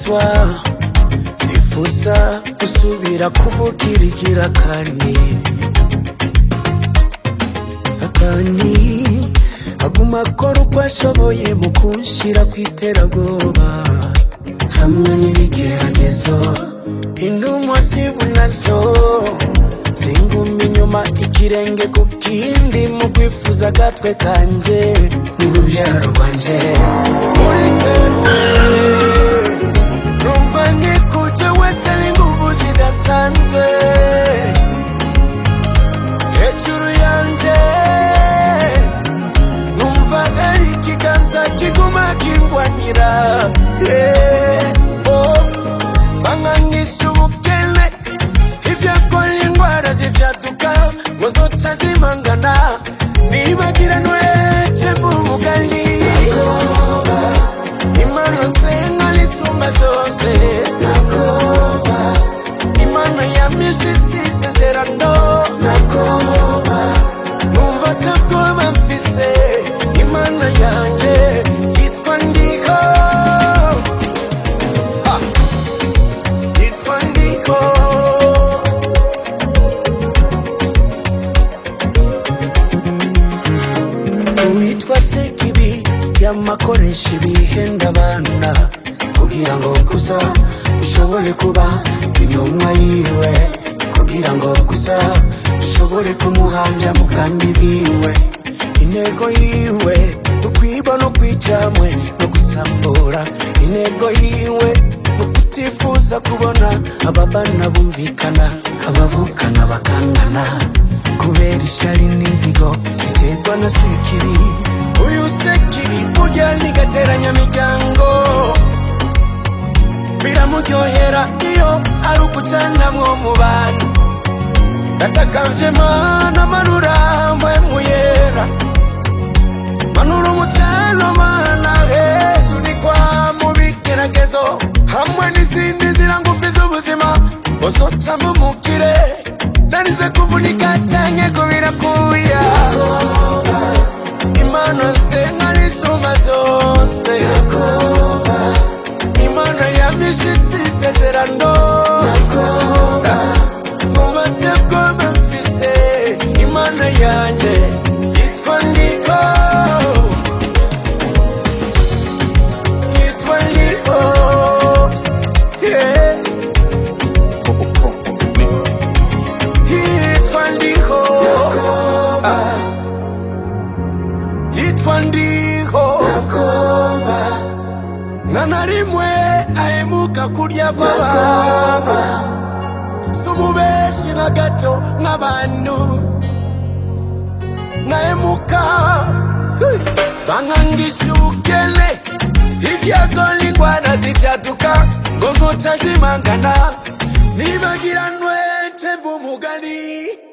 ndibagizwa ndifuza gusubira kuvugira igira kandi satani aguma akora uko ashoboye mu kunshira ku iterabwoba hamwe n'ibigeragezo intumwa zibunazo zinguma inyuma ikirenge ku kindi mu kwifuza agatwe kanje n'urubyaro rwanje muri twebwe numva nikuje wese ari inguvu zidasanzwe hejuru yanje numva ari ikiganza kiguma kingwanira yeah. oh. banganisha ubukene ivyakora indwara zivyaduka ngo zoca zimangana nibagiranwe cembu mugani imana senga lisumba zose imana ya misisi sezerano numva tabwoba mfise imana yanje yitwa ndiko Ah. yitwa ndiko uwitwa sekibi yamakoresha ibihenda abana kugira ngo gusa ushobore kuba intumwa yiwe kugira ngo gusa ushobore kumuhambya mu bwami biwe intego yiwe ni ukwiba no kwicamwe no gusambura intego yiwe ni ukutifuza kubona ababana bumvikana abavukana bakangana kubera ishari n'inzigo ziterwa na sekiri uyu sekiri burya nigateranya miryango biramuryohera iyo ari ukucanamwo mu bantu ndatakavye mana manura mpwemuyera manura umutano mana hesunikwa mu bigeragezo hamwe n'izindi nzira ngufi z'ubuzima uzoca mumukire narize kuvunika canke kubira kuya imana senga risumba zose imana ya mishisi isezerano mumateko bafise imana yanje yitwa ndiko yitwa ndiko yeah. yitwa ndiko Ah. yitwa ndiko na na rimwe ahemuka kurya kw'abantu si umubeshi na gato nk'abantu nahemuka hey, bankangisha ubukene ivyago n'ingwara zivyaduka ngo zoca zimangana nibagiranwe cemba umugani